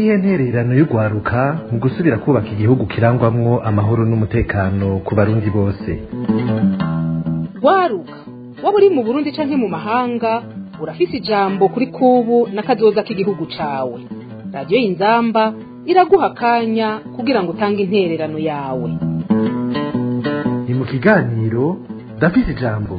niyihe ntererano y'urwaruka mu gusubira kubaka igihugu kirangwamwo amahoro n'umutekano ku barundi bose rwaruka waba uri mu burundi canke mu mahanga urafise ijambo kuri kubu n'akazoza k'igihugu cawe radiyo y'inzamba iraguha akanya kugira ngo utange intererano yawe ni mu kiganiro ndafise ijambo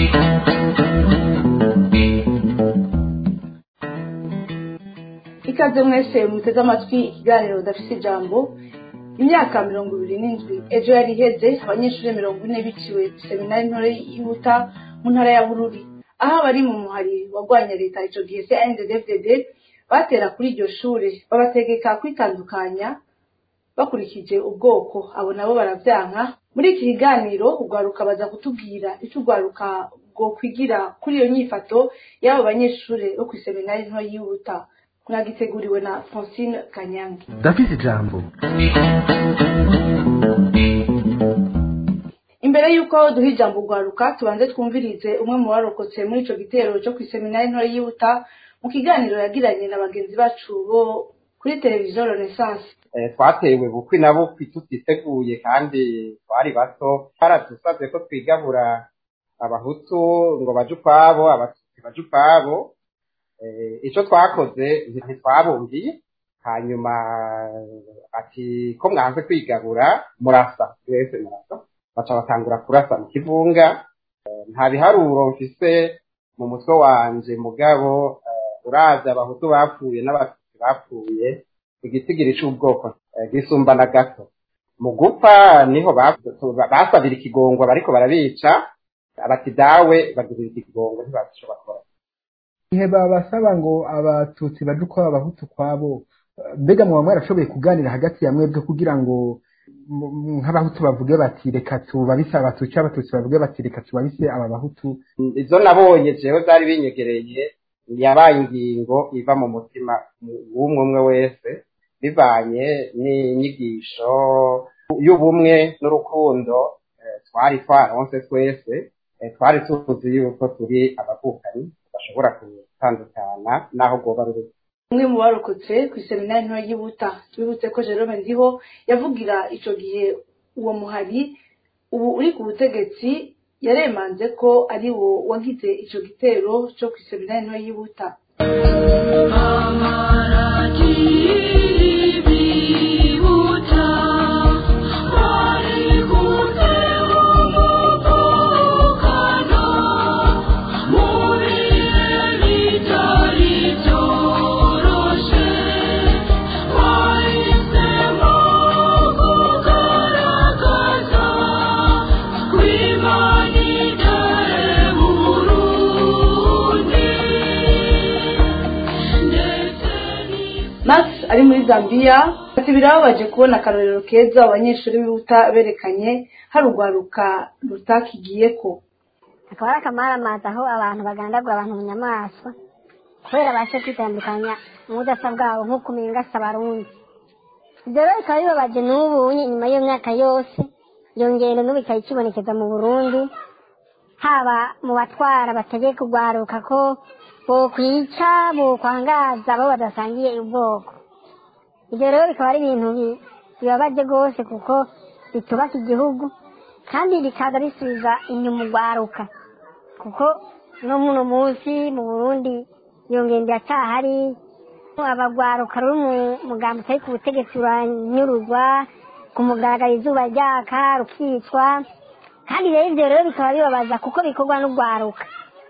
ikaze mwese muteze amatwi ikiganiro udafise ijambo imyaka mirongo ibiri n'indwi ejo yari iheze abanyeshuri mirongo ine biciwe seminari ntoya yihuta mu ntara ya bururi aho abari mu muhari wagwanya leta ico gihe cnddd batera kuri iryo shure babategeka kwitandukanya bakurikije ubwoko abo nabo baravyanka muri iki kiganiro urwaruka baza kutubwira ico urwaruka bwokwigira kuri iyo nyifato y'abo banyeshure bo kw'iseminari ntoya yihuta mwagiteguriwe na francine kanyange ndafise ijambo imbere y'uko duha ijambo urwaruka tubanze twumvirize umwe mu barokotse muri ico gitero co kw'iseminari ntoya yihuta mu kiganiro yagiranye na bagenzi bacu bo kuri televiziyo renaissance twatewe bukwi na bukwi tutiteguye kandi twari bato baradusabye ko twigabura abahutu ngo baje ukwabo abatutsi baje ukwabo icyo twakoze ntitwabumviye hanyuma ati ko mwanze kwigabura murasa wese murasa baca batangura kurasa mu kivunga nta biharuro mfise mu mutwe wanje mugabo uraza abahutu bapfuye n'abatutsi bapfuye igitigiri c'ubwoko gisumbana gato mu gupfa niho basabira ikigongwa bariko barabica abati dawe bagirira ikigongwa ntibabishobora ihe babasaba ngo abatutsi baje ukwabo abahutu kwabo mbega muba mwarashoboye kuganira hagati ya mwebwe kugira ngo nk'abahutu bavuge bati reka tubabise abatutsi abatutsi bavuge bati reka tubabise aba bahutu izo nabonye jewe zari binyegereye yabaye ingingo iva mu mutima w'umwe umwe wese bivanye n'inyigisho y'ubumwe n'urukundo twari twaronse twese twari tuzi yuko turi abavukanyi bashobora gutandukana n'aho rwoba ruri umwe mu barokotse ku iseminari ntoya y'ubuta tubibutse ko jerome ndiho yavugira ico gihe uwo muhari ubu uri ku butegetsi yaremanze ko ari wo wagize ico gitero co ku iseminari ntoya y'ubuta max ari muri zambia ati birababaje kubona akarorero keza abanyeshuri bihuta berekanye hari urwaruka rutakigiyeko akaba ari akamaramaza aho abantu bagandagura abantu mu nyamaswa kubera bashe kwitandukanya ubudasa bwabo nk'uko umengasa abarundi ibyo rero bikaba bibabaje n'ubu nyuma y'iyo myaka yose iyo ngendo n'ubu ikaba ikibonekeza mu burundi haba mu batwara bategeka urwaruka ko bokwica bokwangaza abo badasangiye ubwoko ibyo rero bikaba ari ibintu bibabaje rwose kuko bitubaka igihugu kandi bikaza bisubiza inyuma urwaruka kuko no muno munsi mu burundi iyo ngendo yacyahari abagwaruka ruri mu mugambi utari ku butegetsi uranyuruzwa ku mugaragaro izuba ryaka rukicwa kandi rero ibyo rero bikaba bibabaza kuko bikorwa n'urwaruka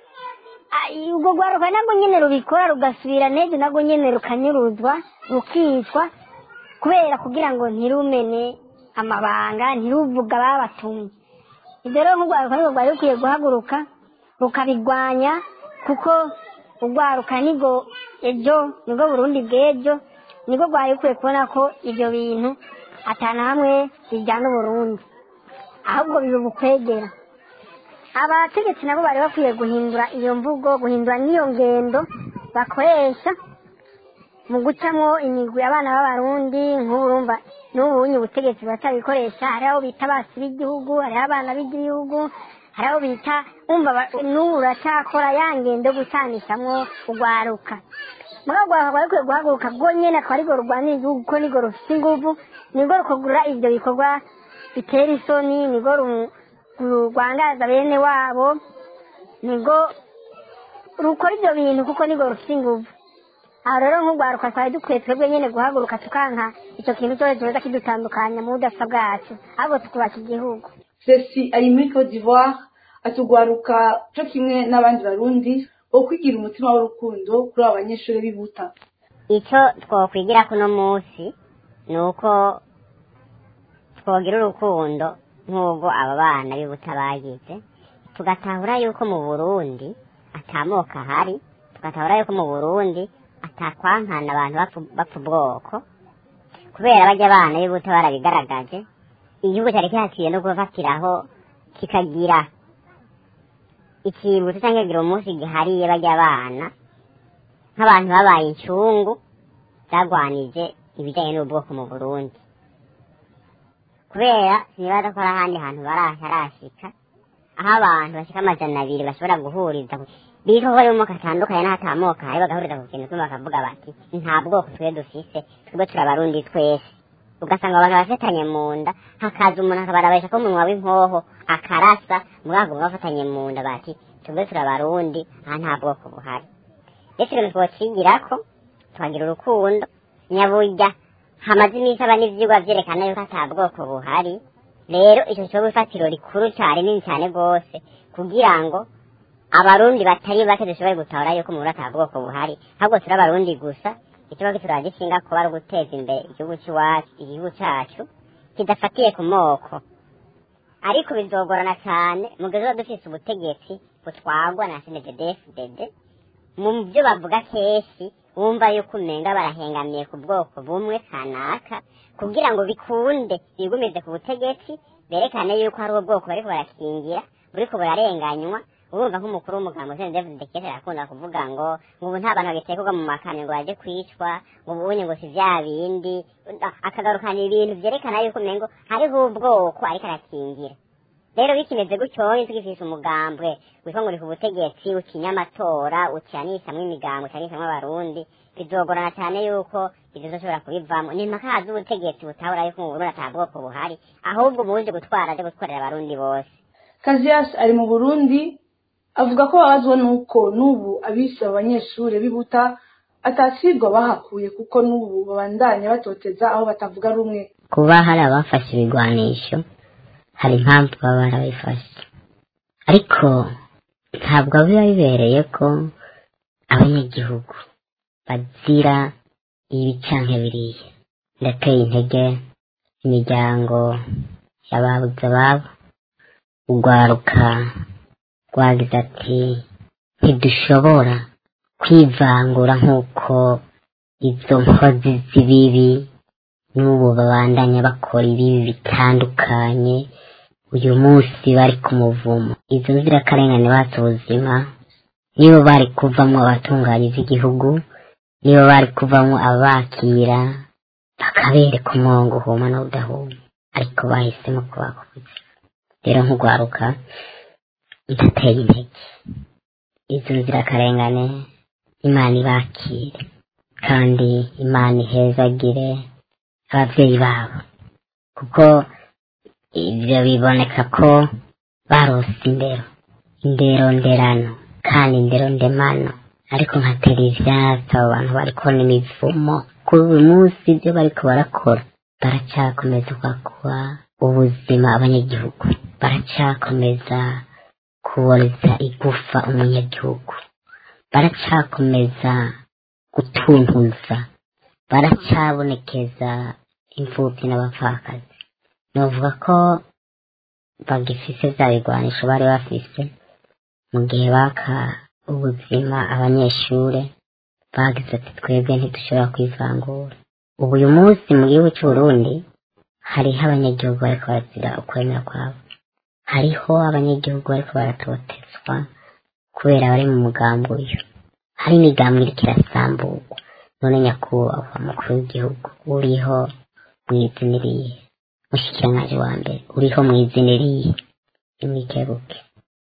ubwo rwaruka nabwo nyine rubikora rugasubira n'ejo nabwo nyine rukanyuruzwa rukicwa kubera kugira ngo ntirumene amabanga ntiruvuga ababatumye ibyo rero nk'urwaruka nibwo rwari rukwiye guhaguruka rukabigwanya kuko urwaruka nibwo ejo nibwo burundi bw'ejo nibwo rwari rukwiye kubona ko ibyo bintu atana hamwe bijyana uburundi ahubwo biba ubukwegera abategetsi nabo bari bakwiye guhindura iyo mvugo guhindura n'iyo ngendo bakoresha mu gucamo imigwi abana b'abarundi nk'uburumva n'ubunye ubutegetsi buracyabikoresha hariho abo bita abasi b'igihugu hariho abana b'igihugu hari abo bita wumva ba- n'ubu uracyakora ya ngendo yo gucanishamwo urwaruka mugabo urwaruka rwari rukwiye guhaguruka bwo nyene akaba arirwo rurwanira igihugu kuko nirwo rufite inguvu nirwo rukagura ivyo bikorwa bitera isoni nirwo ru- rwangaza bene wabo nirwo rukora ivyo bintu kuko nirwo rufite inguvu aho rero nk'urwaruka twari dukwiye twebwe nyene guhaguruka tukanka ico kintu cyose kiza kidutandukanya mu budasa bwacu ahubwo tukubaka igihugu Ceci ari muri Cote d'Ivoire atugwaruka cyo kimwe n'abandi barundi wo kwigira umutima w'urukundo kuri abo banyeshuri bibuta icyo twokwigira kuno munsi ni uko twogira urukundo nk'ubwo aba bana b'ibuta bagize tugatahura yuko mu burundi atamoka ahari tugatahura yuko mu burundi atakwankana abantu bapfu- bapfa ubwoko kubera bajya abana b'ibuta barabigaragaje igihugu cyari kihaciye no gufatiraho kikagira ikibutso cyangwa kikagira umunsi gihariye bajya abana nk'abantu babaye incungu zagwanije ibijyanye n'ubwoko mu burundi kubera sinibaza ko hari ahandi hantu barashyika aho abantu bashyika amajana abiri bashobora guhuriza ku- biko ko ari amoko atandukanye n'atamoka hari bagahuriza ku kintu kimwe bakavuga bati nta bwoko twe dufise twebwe turabarundi twese ugasanga abantu bafatanye mu nda hakaza umuntu akabarabesha ko umunwa w'inkoho akarasa mugabo bafatanye mu nda bati twebwe turabarundi aha nta bwoko buhari ndetse ibintu twokigirako tukagira urukundo nyaburya hamaze iminsi aba n'ivyigwa vyerekana yuko ata bwoko buhari rero ico cyo ifatiro rikuru cyane nini cyane rwose kugira ngo abarundi batari bake dushobore gutahura yuko mu ata bwoko buhari ahubwo turi abarundi gusa ikibazo turagishinga kuba ari uguteza imbere igihugu cy'iwacu igihugu cyacu kidafatiye ku moko ariko bizogorana cyane mu gihe tuba dufise ubutegetsi butwagwa na snddfdd mu byo bavuga kenshi wumva yuko umenga barahengamiye ku bwoko bumwe kanaka kugira ngo bikunde bigumize ku butegetsi berekane yuko hari ubwoko bariko barakingira buriko burarenganywa urumva nk'umukuru w'umugambo Jean David Dekete arakunda kuvuga ngo ngo ubu nta bantu bagitekurwa mu makamyo ngo baje kwicwa ngo ubunye ngo si vya bindi akagarukana ibintu vyerekana yuko umengo hariho ubwoko ariko arakingira rero bikimeze gutyo tugifise umugambwe witwa ngo uri ku butegetsi utinya amatora ucanishamwo imigambo ucanishamwo abarundi bizogorana cyane yuko ibyo zoshobora kubivamo ni impaka z'ubutegetsi butabura yuko mu burundi ata bwoko buhari ahubwo muje gutwara aje gutwarira abarundi bose Kazias ari mu Burundi avuga ko babazwa nuko n'ubu abise abo banyeshuri bibuta atasirwa bahakuye kuko n'ubu babandanya batoteza aho batavuga rumwe kuba hari abafashe ibigwanisho hari impamvu baba barabifashe ariko ntabwo biba bibereye ko abanyagihugu bazira ibi canke biriya ndateye intege imiryango y'ababuze ababo urwaruka rwagize ati ntidushobora kwivangura nk'uko izo nkozi z'ibibi n'ubu babandanya bakora ibibi bitandukanye uyu munsi bari ku muvumo izo nzirakarengane batse ubuzima nibo bari kuvamo abatunganya igihugu nibo bari kuvamo abakira bakabereka umwongo uhuma n'udahuma ariko bahisemo kubakuza rero nk'urwaruka ndateye intege izo nzirakarengane imana ibakire kandi imana ihezagire ababyeyi babo kuko ibyo biboneka ko barose indero indero nderano kandi indero ndemano ariko nkatera ivyatsi abo bantu bariko n'imivumo kuri uyu munsi ibyo bariko barakora baracyakomeza kwakwa ubuzima abanyagihugu baracyakomeza kuboreza igufa umunyagihugu baracyakomeza gutuntuza baracyabonekeza imfubyi n'abapfakazi novuga ko bagifise vya bigwanisho bari bafise mu gihe baka ubuzima abanyeshure bagize ati twebwe ntidushobora kwivangura ubu uyu munsi mu gihugu c'uburundi hariho abanyagihugu bariko barazira ukwemera kwabo hariho abanyagihugu bariko baratotezwa kubera bari mu mugambi uyu hari imigambi iriko irasamburwa none nyakubahwa mukuru w'igihugu uriho mwiziniriye mushikirangaje wa mbere uriho mwiziniriye imwikebuke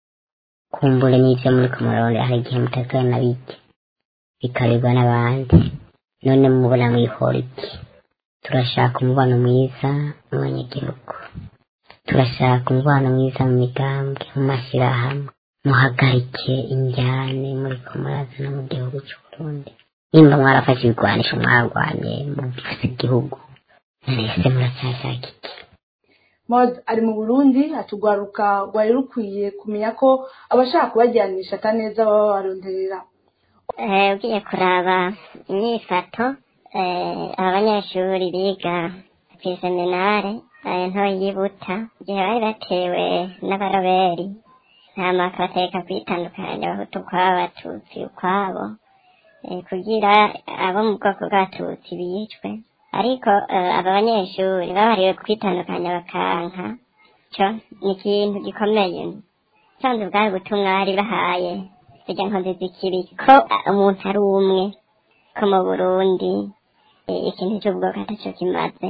kumbure n'ivyo muri ku murongo hari igihe mutazana na bike bikarirwa n'abandi none mubona mwihora iki turashaka umubano mwiza mu banyagihugu turashaka umubano mwiza mu migambwe mu mashyirahamwe muhagarike injyane muri ko murazana mu gihugu cy'uburundi nimba mwarafashe ibigwanisho mwarwanye mufise igihugu mwese muracyashaka iki mod ari mu burundi atugwaruka rwari rukwiye kumenya ko abashaka kubajyanisha ataneza baba baronderera Eh, ugiye kuraba imyifato eh, aba banyeshuri biga kw'iseminare eh, nto yibuta igihe bari batewe n'abaroberi hama bakabateka kwitandukanya abahutu ukwabo abatutsi ukwabo eh, kugira abo mu bwoko bw'abatutsi bicwe ariko eh, aba banyeshuri babariwe kwitandukanya bakanka co ni ikintu gikomeye sanze bwari ubutumwa bari bahaye irya nkozi z'ikibi ko umuntu ari umwe ko mu burundi eh, ikintu cy'ubwoko atacyo kimaze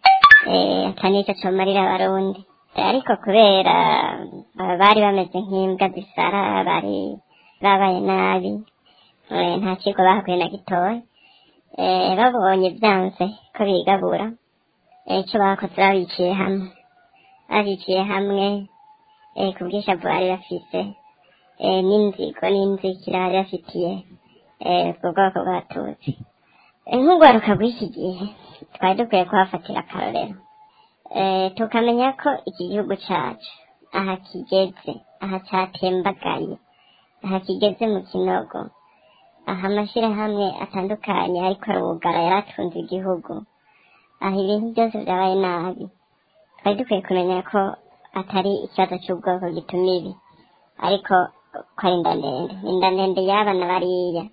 eh, ata n'icyo comarira abarundi Eh, ariko kubera eh, bari bameze nk'imbwa zisara bari babaye nabi eh, nta kigo bahakuye na gitoya eh, babonye byanze ko bigabura eh, ico bakoze babiciye hamwe babiciye hamwe eh, ku bwishavu bari bafise eh, n'inzigo n'inzikira bari bafitiye eh, ubwo bwoko bw'abatutsi Eh, nk'urwaruka rw'iki gihe twari dukwiye kuhafatira akarorero eh, tukamenya ko iki gihugu cacu aha kigeze aha catembagaye aha kigeze mu kinogo aha amashyirahamwe atandukanye ariko arugara yaratunze igihugu aha ibintu byose byabaye nabi twari dukwiye kumenya ko atari ikibazo cy'ubwoko gituma ibi ariko ko ari inda ndende inda ndende y'abana bariya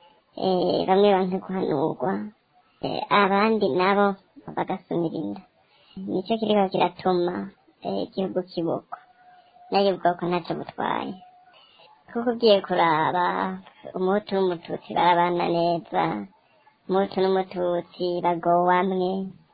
eh, bamwe banke guhanurwa eh, abandi nabo bagasumira inda nicyo kiriko kiratuma eh, igihugu kibukwa nayo ubwoko ntacyo butwaye kuko ugiye kuraba umuhutu n'umututsi barabana neza umuhutu n'umututsi bagowamwe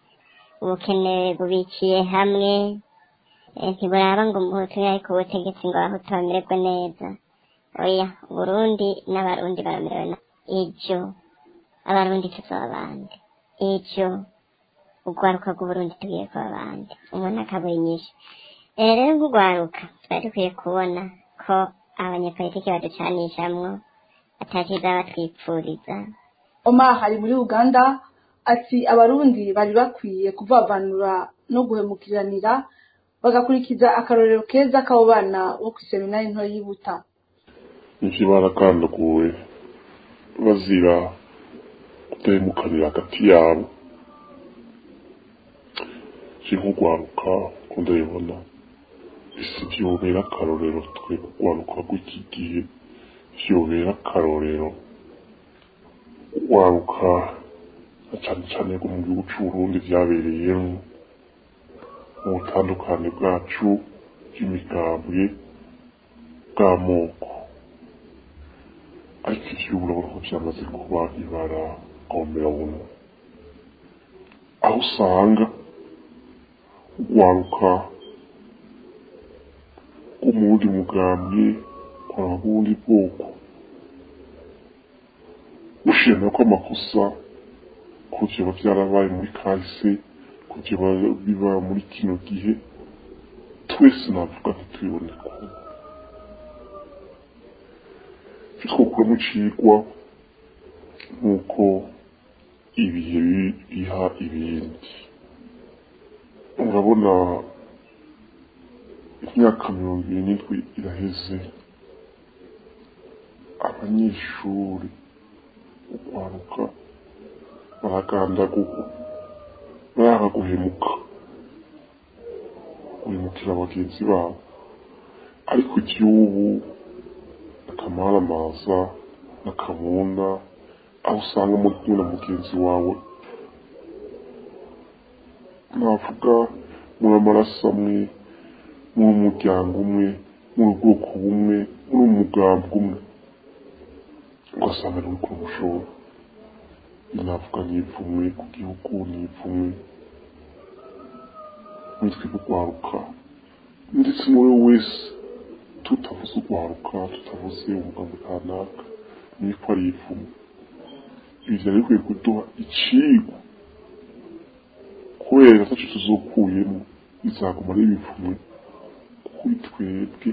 ubukene bubikiye hamwe eh, ntiburaba ngo umuhutu ariko ubutegetsi ngo abahutu bamererwe neza oya uburundi n'abarundi baramerewe na ejo abarundi tuzaba abandi ejo urwaruka rw'uburundi tugiye kuba abandi umuntu akabura inyishu Eh, rero nk'urwaruka twari dukwiye kubona ko abanyepolitiki baducanishamwo atakiza batwipfuriza oma hari muri uganda ati abarundi bari bakwiye kuvavanura no guhemukiranira bagakurikiza akarorero keza k'abo bana bo ku iseminari nto yibuta niki barakandaguwe bazira kudahemukanira hagati yabo si nk'urwaruka ko ndabibona isi vyobera akarorero twe urwaruka rw'iki gihe vyobera akarorero urwaruka na cane cane rwo mu gihugu c'uburundi vyabereyemwo mu butandukane bwacu bw'imigambwe bw'amoko ariko ivyo urabona ko vyamaze kuba ibara gomerabunwa aho usanga urwaruka rwo mu wundi mugambwe rwaba bw'ubundi bwoko ushima ko amakosa ko vyoba vyarabaye muri kahise ko vyoba biba muri kino gihe twese navuga ntitubibone kumwe icyo twokuramo icigwa nk'uko ibihe bi- biha ibindi urabona imyaka mirongo ibiri n'indwi iraheze abanyeshuri urwaruka baragandagurwa baranga guhemuka guhemukira bagenzi babo ariko iby'ubu akamaramaza n'akabunda aho usanga muri kumwe na mugenzi wawe navuga muri amaraso amwe muri umuryango umwe muri ubwoko bumwe muri umugambi umwe ugasanga ni ku mushoro navuga n'ipfumwe ku gihugu n'ipfumwe nitwe kurwaruka ndetse n'uwo wese tutavuze urwaruka tutavuze umugambi kanaka niko ari ivumo ibi byari bikwiye kuduha icigwa kubera ataco tuzokuyemo bizaguma ari ibivumwe kuri twebwe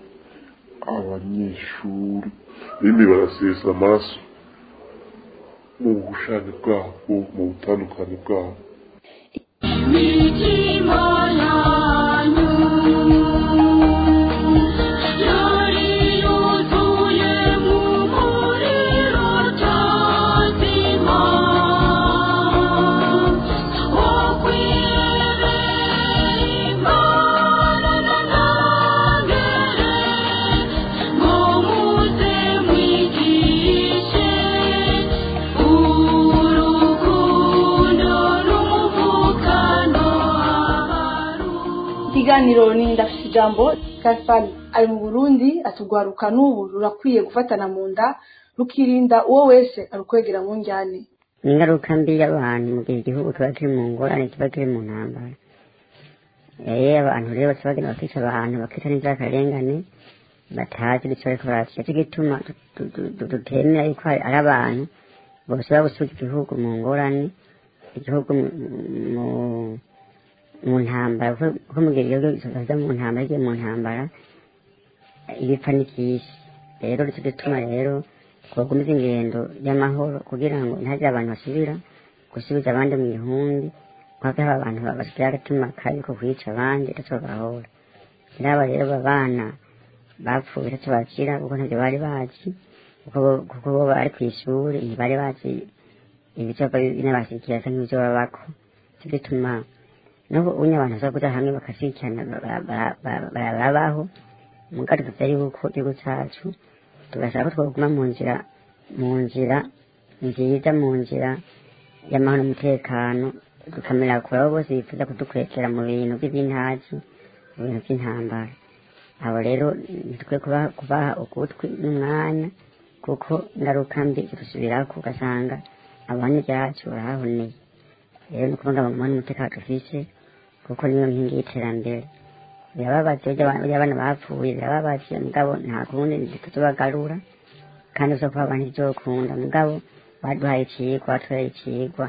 abanyeshuri bene barasesa amaraso mu bushake bwabo mu butandukane bwabo imitima yanyu yari yuzuye mu muriro utazima wo kwiremera imana n'amangere ngo muze mwigishe urukundo n'umuvukano abarundi ikiganiro ni ndafite ijambo kasipari ari mu burundi atugwaruka n'ubu rurakwiye gufatana mu nda rukirinda uwo wese arukwegera mu njyane ingaruka mbi y'abantu mu gihe igihugu kiba kiri mu ngorane kiba kiri mu ntambara rero abantu rero bose bagenda bakica abantu bakica n'inzirakarengane batazi icyo bariko barakira cyo gituma tu- tu- tu- tutemera yuko ari ari abantu bose babusubiza igihugu mu ngorane igihugu mu- mu- mu ntambara kuko kuko mu gihe igihugu kiza mu ntambara kigiye mu ntambara ibipfa n'ibyinshi rero nicyo gituma rero twakomeza ingendo y'amahoro kugira ngo ntihagire abantu basubira gusubiza abandi mu ihumbi kuko haba abantu basigaye agatuma kabi ko kwica abandi ntacyo bahora n'aba rero babana bapfuye ntacyo bakira kuko ntabyo bari bazi kuko bo- kuko bo bari ku ishuri ntibari bazi ibicoba binabashikira cyangwa ibyo babako cyo gituma n'ubu unye abantu bashobora kuja hamwe bakashikirana ba- ba- ba- barabaho mugari tuzi yuko igihugu cacu tugashaka ko twoguma mu nzira mu nzira nziza mu nzira y'amahoro n'umutekano tukamera kure abo bose bifuza kudukwekera mu bintu by'intazi mu bintu by'intambara abo rero ntitwe kubaha kubaha ugutwi n'umwanya kuko ingaruka mbi zidusubirako ugasanga abantu ibyacu barahahoneye rero ni ukuvuga ngo umuhanda umutekano dufise kuko niyo nkingi y'iterambere birababaje burya abana- burya abana bapfuye birababaje mugabo nta kundi tuzobagarura kandi uza kuba abantu ivyokunda mugabo baduhaye icigwa batwaye icigwa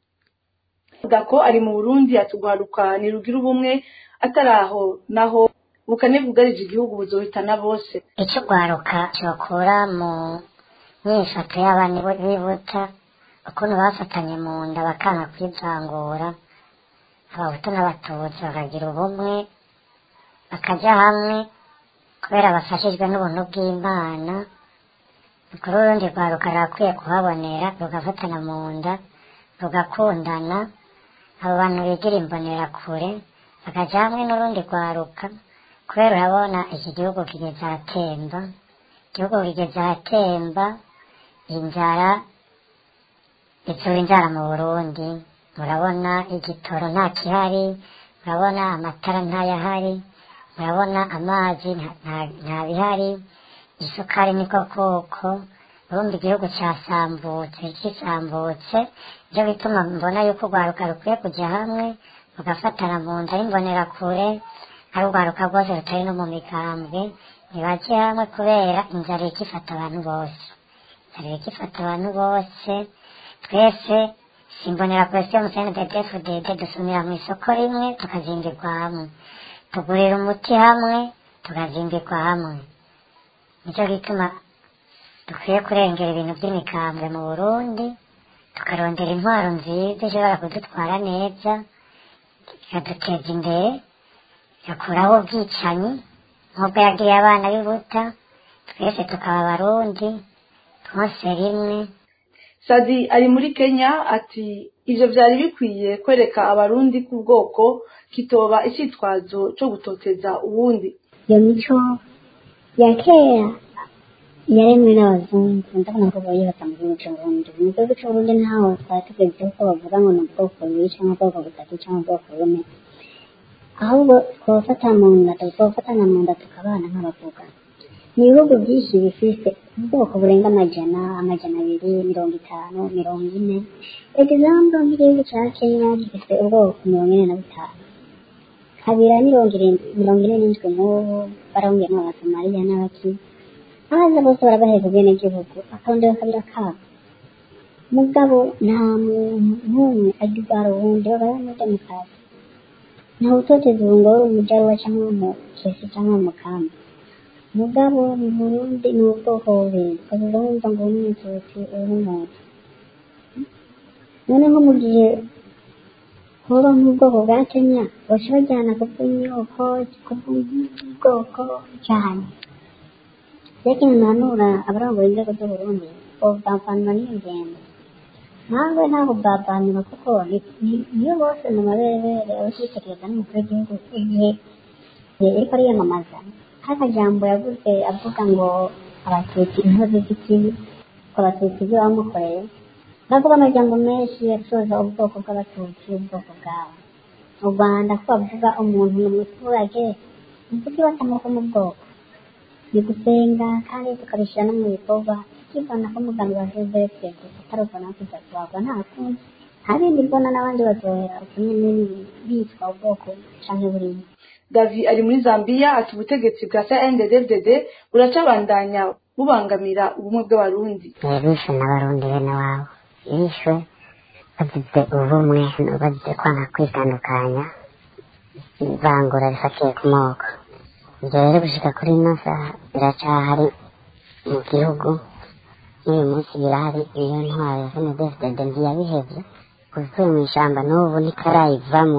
avuga ko ari mu burundi atugwaruka ntirugira ubumwe atari aho naho ubukane bwugarije igihugu buzohitana bose icyo ugwaruka cyokura mu myifato y'abana bibuta ukuntu bafatanye mu nda bakanga kwivangura abahutu n'abatutsi bakagira ubumwe bakajya hamwe kubera bafashijwe n'ubuntu bw'imana kuri urundi rwaruka rurakwiye kuhabonera rugafatana mu nda rugakundana abo bantu bigira imbonerakure bakajya hamwe n'urundi rwaruka kubera urabona iki gihugu kigeze ahatemba igihugu kigeze ahatemba inzara itsura inzara mu burundi murabona igitoro nta kihari murabona amatara ntayahari murabona amazi nta- nta- nta bihari isukari niko koko urumva igihugu cyasambutse kisambutse byo bituma mbona yuko urwaruka rukwiye kujya hamwe rugafatana mu nda y'imbonerakure ari urwaruka rwose rutari no mu migambwe ntibajye hamwe kubera inzara ikifata abantu bose inzara ikifata abantu bose twese simbonera kure siyo musene dedefudede dusumira mu isoko rimwe tukazimbirwa hamwe tugurira umuti hamwe tukazimbirwa hamwe nicyo gituma dukwiye kurengera ibintu by'imikambwe mu burundi tukarondera intwaro nziza ishobora kudutwara neza ikaduteza imbere igakuraho ubwicanyi nk'ubwo yagiriye abana b'ibuta twese tukaba abarundi twose rimwe sadi ari muri kenya ati ivyo vyari bikwiye kwereka abarundi ku bwoko kitoba icitwazo co gutoteza uwundi iyo mico ya kera yaremwe n'abazungu ndabona ko bayibaza mu gihugu c'uburundi mu gihugu c'uburundi ntaho twari tugeze ko bavuga ngo ni ubwoko bubiri cyangwa ubwoko butatu cyangwa ubwoko bune ahubwo twofata mu nda twofatana mu nda tukabana nk'abavuga ni ibihugu byinshi bifise ubwoko burenga amajana amajana abiri mirongo itanu mirongo ine example nk'igihugu ca kenya gifise ubwoko mirongo ine na butanu habira mirongo irindwi mirongo ine n'indwi nk'ubu barongeyemo abasomaliya n'abaki abaza bose barabaheza ubwenegihugu akabondewe kabira kabo mugabo nta muntu n'umwe agirwara uwundi babayeho muri demokarasi ntawe utoteza ubu ngo uri umujaruwa cyangwa umukesi cyangwa umukamba mugabo mu burundi ni ubwoko bubiri ukavuga wumva ngo uri umututsi uri umuntu none nko mu gihe hoba nk'ubwoko bwa kenya baca bajyana ku bw'inyoko ku bw'ubwoko cyane reka ntanura abarongoye inzego z'uburundi bobavanwa n'iyo ngendo ntabwo ntabwo bwavanwa kuko ni- ni- niyo bose mu maberebere abashyikirizwa n'umukuru w'igihugu igihe ariko ariyamamaza k'akajambo yavuze avuga ngo abatutsi inkozi z'ikibi ko abatutsi ibyo bamukoreye bavuga amajambo menshi asoza ubwoko bw'abatutsi ubwoko bwabo mu rwanda ko bavuga umuntu ni umuturage ni kuki batamuka mu bwoko ni gusenga kandi tukabishyira no mu bikorwa tukibona ko umugambi wa joseph atarubona kujya kubagwa nta kundi nta bindi mbona n'abandi baryohera ukumwe n'ibindi bitwa ubwoko canke burimo davi ari muri zambia ati ubutegetsi bwa cnddd buracabandanya bubangamira ubumwe bw'abarundi bishwe n'abarundi bene wabo bishwe bagize ubumwe bagize kwanga kwitandukanya ivangura rifatiye ku moko ibyo rero gushika kuri ino saha biracyahari mu gihugu n'uyu munsi birahari iyo ntwaro ya snedfdd ntiyabihevye kuvuye mu ishamba n'ubu ntikarayivamo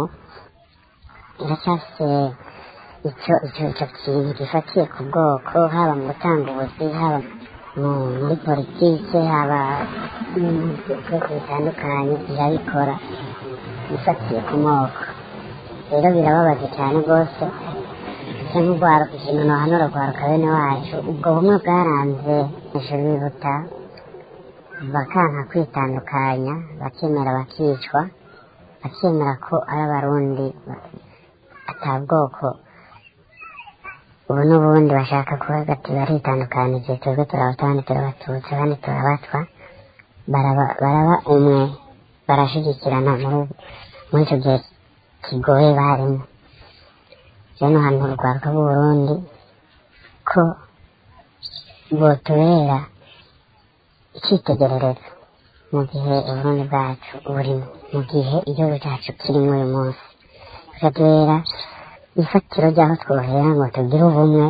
iracyafise icyo icyo icyo kintu gifatiye ku bwoko haba mu gutanga ubuzi haba mu- muri politike haba no mu bikorwa bitandukanye irabikora ifatiye ku moko rero birababaje cyane rwose ndetse nk'urwaruka ikintu nohanura urwaruka bene wacu ubwo bumwe bwaranze ijuru bibuta bakanka kwitandukanya bakemera bakicwa bakemera ko ari abarundi ata bwoko ubu n'ubundi bashaka kuvuga ati baritandukanije twebwe turabatwa abandi turabatutsi abandi turabatwa baraba baraba umwe barashyigikirana muri muri icyo gihe kigoye barimo rero hano urwaruka rw'uburundi ko botubera icyitegererezo mu gihe uburundi bwacu burimo mu gihe igihugu cyacu kirimo uyu munsi bikatubera ifatiro ry'aho twohera ngo tugire ubumwe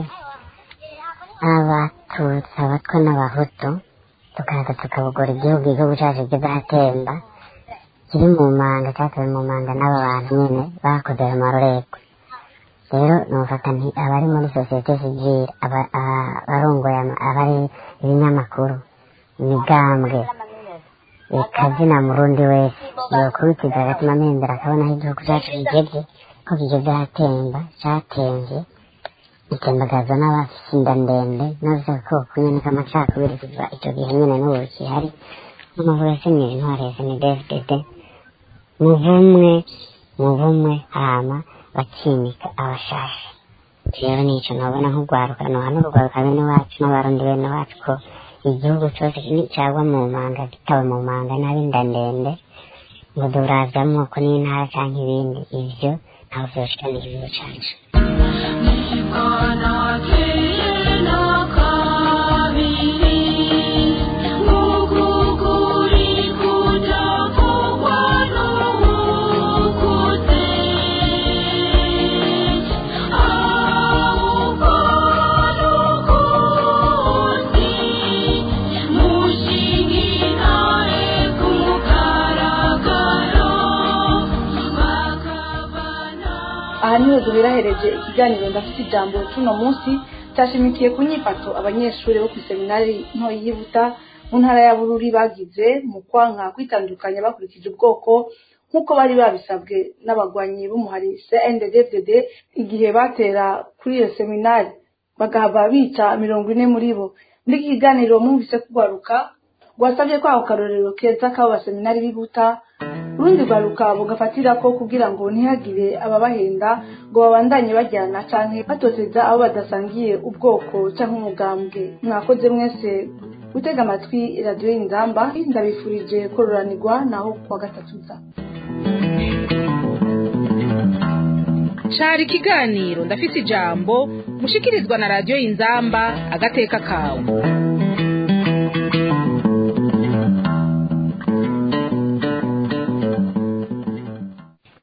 abatutsi abatwa n'abahutu tukaza tukabugora igihugu igihugu cyacu kizatemba kiri mu manga cyatewe mu manga n'aba bantu nyine bakoze ayo marorerwa rero nufata nti abari muri sosiyete sivile aba- aba- abarongoye ama- abari ibinyamakuru imigambwe ikazina murundi wese yokubitiza agatuma amembera akabona aho igihugu cyacu kigeze ko kigeze ahatemba cyatemvye itembagazwa n'abafise inda ndende n'avuze ko kunyunika amacakubiri kuva icyo gihe nyine n'ubu kihari n'amavuga asenyera intwari ya snedfdd mu bumwe mu bumwe hama bakimika abashasha rero nico nobona nk'urwaruka nohana urwaruka bene wacu n'abarundi bene wacu ko igihugu cyose cyagwa mu manga gitawe mu manga n'abinda ndende ngo duravye amoko n'intara canke ibindi ivyo ntaho vyoshikana igihugu cacu aha niho duherahereje ikiganiro ndafite ijambo cy'uno munsi cyashimikiye ku nyifato abanyeshuri bo ku iseminari nto yibuta mu ntara ya bururi bagize mu kwanka kwitandukanya bakurikije ubwoko nk'uko bari babisabwe n'abagwanyi b'umuhari cnddd igihe batera kuri iyo seminari bagahava bica mirongo ine muri bo muri iki kiganiro mwumvise kugaruka rwasabye ko ako karorero keza k'abo baseminari bibuta urundi rwaruka bugafatira ko kugira ngo ntihagire ababahenda ngo babandanye bajyana canke batoteza abo badasangiye ubwoko canke umugambwe mwakoze mwese gutega amatwi radiyo y'inzamba ndabifurije kororanirwa naho kuwa gatatu za cari ikiganiro ndafise ijambo mushikirizwa na radiyo inzamba agateka kawe